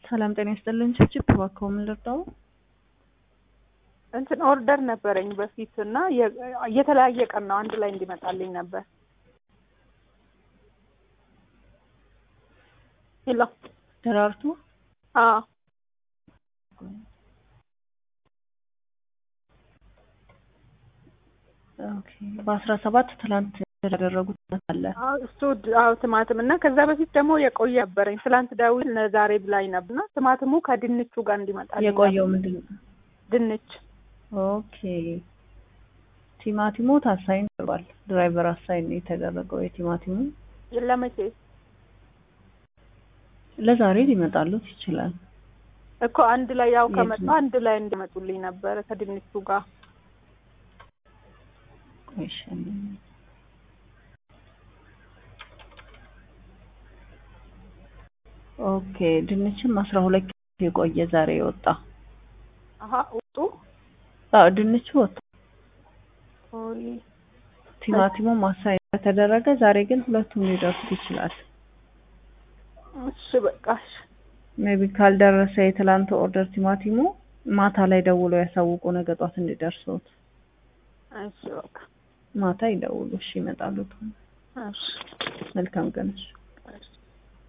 ሰላም ጤና ይስጥልን። ችፕ እባክዎ ምን ልርዳው? እንትን ኦርደር ነበረኝ በፊት እና የ- የተለያየ ቀን ነው አንድ ላይ እንዲመጣልኝ ነበር። ሄሎ ደራርቱ አዎ ኦኬ። በአስራ ሰባት ትላንት ያደረጉት አለ። አዎ፣ እሱ ድ- አዎ ቲማቲም እና ከዛ በፊት ደግሞ የቆየ ነበረኝ ትላንት ደውል ለዛሬ ብላኝ ነበር እና ቲማቲሙ ከድንቹ ጋር እንዲመጣልኝ የቆየው ነበር። ምንድን ነው? ድንች ኦኬ። ቲማቲሙ ታሳይን ተባል ድራይቨር አሳይን ነው የተደረገው። የቲማቲሙ ለመቼ ለዛሬ ሊመጣሉት ይችላል። እኮ አንድ ላይ ያው የት ከመጣ ነው? አንድ ላይ እንዲመጡልኝ ነበረ ከድንቹ ጋር ቆይ እሺ፣ ኦኬ። ድንችም አስራ ሁለት ኪሎ የቆየ ዛሬ የወጣ አሀ ውጡ አዎ፣ ድንቹ ወጣ። ኦይ፣ ቲማቲሙ ማሳይ ከተደረገ ዛሬ ግን ሁለቱም ሊደርሱት ይችላል። እሺ በቃ እሺ ሜቢ ካልደረሰ የትላንት ኦርደር ቲማቲሙ ማታ ላይ ደውሎ ያሳውቁ፣ ነገ ጧት እንዲደርሱት። እሺ በቃ ማታ ይደውሉ። እሺ፣ ይመጣሉ። እሺ መልካም ቀን። እሺ